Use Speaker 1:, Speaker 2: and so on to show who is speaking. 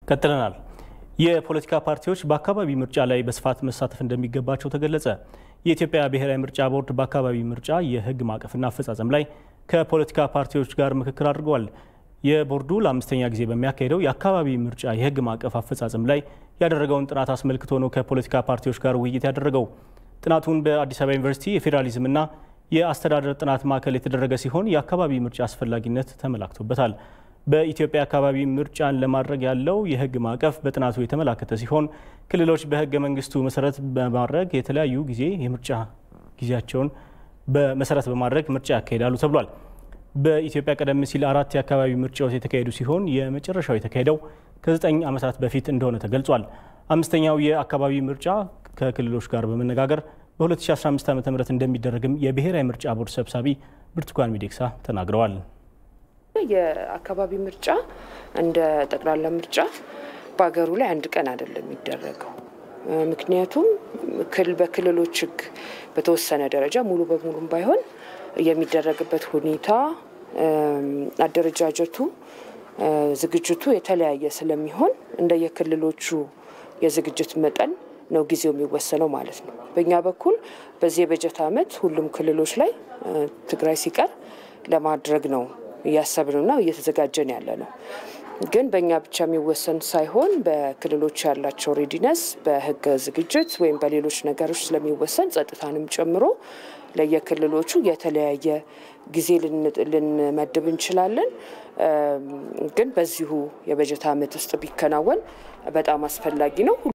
Speaker 1: ቀጥለናል። የፖለቲካ ፓርቲዎች በአካባቢ ምርጫ ላይ በስፋት መሳተፍ እንደሚገባቸው ተገለጸ። የኢትዮጵያ ብሔራዊ ምርጫ ቦርድ በአካባቢ ምርጫ የሕግ ማዕቀፍና አፈጻጸም ላይ ከፖለቲካ ፓርቲዎች ጋር ምክክር አድርገዋል። የቦርዱ ለአምስተኛ ጊዜ በሚያካሄደው የአካባቢ ምርጫ የሕግ ማዕቀፍ አፈጻጸም ላይ ያደረገውን ጥናት አስመልክቶ ነው ከፖለቲካ ፓርቲዎች ጋር ውይይት ያደረገው። ጥናቱን በአዲስ አበባ ዩኒቨርሲቲ የፌዴራሊዝምና የአስተዳደር ጥናት ማዕከል የተደረገ ሲሆን የአካባቢ ምርጫ አስፈላጊነት ተመላክቶበታል። በኢትዮጵያ አካባቢ ምርጫን ለማድረግ ያለው የህግ ማዕቀፍ በጥናቱ የተመላከተ ሲሆን ክልሎች በህገ መንግስቱ መሰረት በማድረግ የተለያዩ ጊዜ የምርጫ ጊዜያቸውን በመሰረት በማድረግ ምርጫ ያካሂዳሉ ተብሏል። በኢትዮጵያ ቀደም ሲል አራት የአካባቢ ምርጫዎች የተካሄዱ ሲሆን የመጨረሻው የተካሄደው ከዘጠኝ ዓመታት በፊት እንደሆነ ተገልጿል። አምስተኛው የአካባቢ ምርጫ ከክልሎች ጋር በመነጋገር በ2015 ዓ ም እንደሚደረግም የብሔራዊ ምርጫ ቦርድ ሰብሳቢ ብርቱካን ሚደቅሳ ተናግረዋል።
Speaker 2: የአካባቢ ምርጫ እንደ ጠቅላላ ምርጫ በሀገሩ ላይ አንድ ቀን አይደለም የሚደረገው። ምክንያቱም በክልሎች ህግ በተወሰነ ደረጃ ሙሉ በሙሉም ባይሆን የሚደረግበት ሁኔታ፣ አደረጃጀቱ፣ ዝግጅቱ የተለያየ ስለሚሆን እንደየክልሎቹ የዝግጅት መጠን ነው ጊዜው የሚወሰነው ማለት ነው። በእኛ በኩል በዚህ የበጀት ዓመት ሁሉም ክልሎች ላይ ትግራይ ሲቀር ለማድረግ ነው እያሰብንና እየተዘጋጀን ያለ ነው። ግን በእኛ ብቻ የሚወሰን ሳይሆን በክልሎች ያላቸው ሬዲነስ በህገ ዝግጅት ወይም በሌሎች ነገሮች ስለሚወሰን ጸጥታንም ጨምሮ ለየክልሎቹ የተለያየ ጊዜ ልንመድብ እንችላለን። ግን በዚሁ የበጀት ዓመት ውስጥ ቢከናወን በጣም አስፈላጊ ነው።